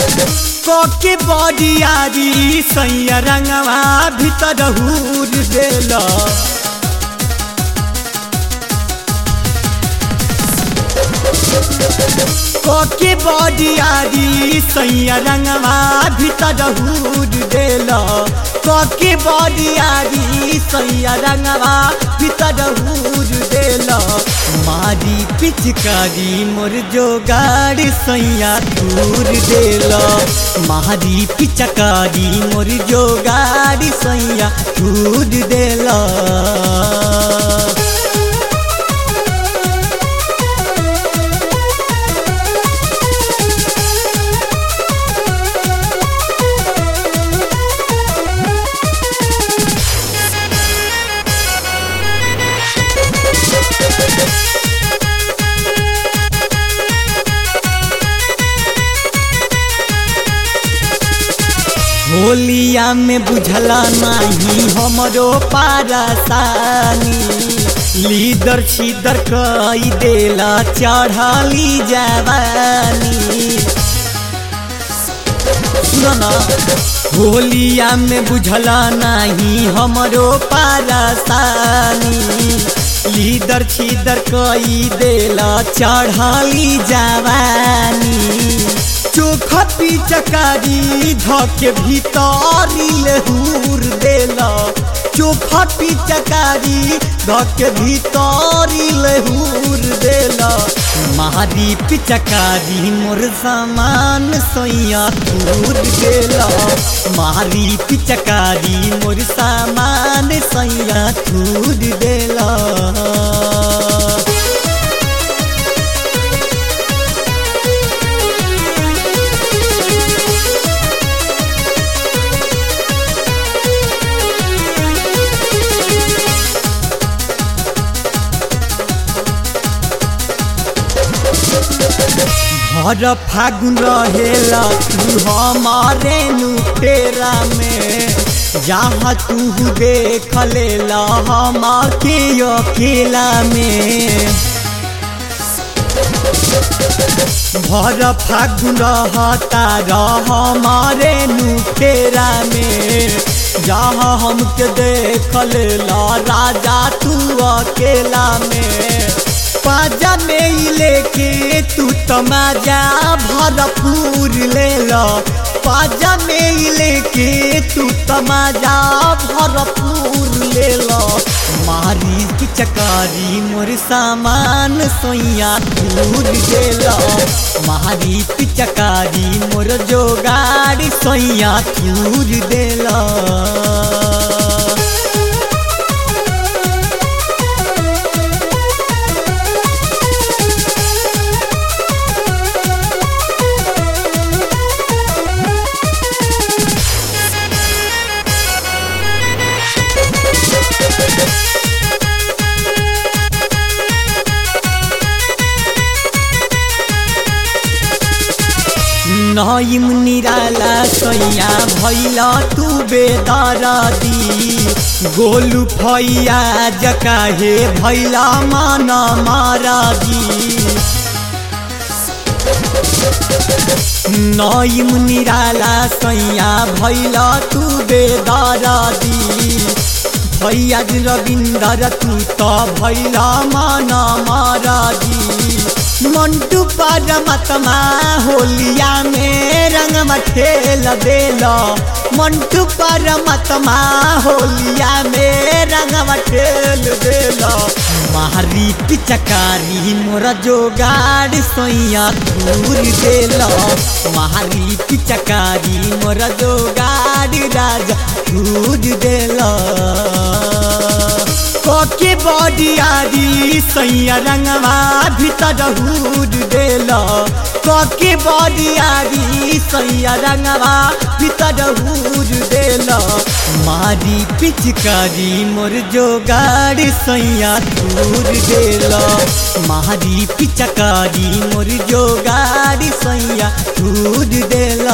कोके बडियारी सैया रंगवा भीतर हूर देल कोके बडियारी सैया रंगवा भीतर हूर देल कोके बडियारी सैया रंगवा भीतर हूर देल मारी पिचकारी मोर जोगाड़ सैया दूर देल मारी पिचकारी मोर जोगाड़ सैया दूर देल होलिया में बुझला नहीं हमरो पारसानी लीदर छीदर कई देला चढ़ली जवानी सुना होलिया में बुझला नहीं हमरो पारसानी लीदर छीदर कई देला चढ़ली जवानी चोखा पिचकारी धके भीतरी लहूर देला चोखा पिचकारी धके भीतरी लहूर देला मारी पिचकारी मोर सामान सोया दूर देला मारी पिचकारी मोर सामान सोया दूर देला भर फागुन रहेला तू हमारे नुटेरा में जहाँ तू देख लेला हम के अकेला में भर फागुन रहता रह हमारे नुटेरा में जहाँ हमके देख लेला राजा तू अकेला में पाजा में लेके तू तमाजा भरपूर ले लो पाजा में लेके तू तमाजा भरपूर ले लो मारी की चकारी मोर सामान सोया दूर दे लो मारी की चकारी मोर जोगाड़ी सोया दूर दे लो नईम निराला सैया भैला तू बेदरदी गोलू फैया जकाहे भैला मन मारदी नईम निराला सैया भैला तू बेदरदी भैया रविंदर तू तो भैला मन मारदी मंटू परमात्मा होलिया में रंग ठेल देल मंटू परमात्मा होलिया में रंग ठेल देल मारी पिचकारी मोर जोगाड़ सोया दूर देल मारी पिचकारी मोर जोगाड़ राजा दूर देल कोके बडियारी सैया रंगवा भीतर हूर देल कोके बडियारी सैया रंगवा भीतर हूर देल मारी पिचकारी मोर जोगाड़ सैया दूर देल मारी पिचकारी मोर जोगाड़ सैया दूर देल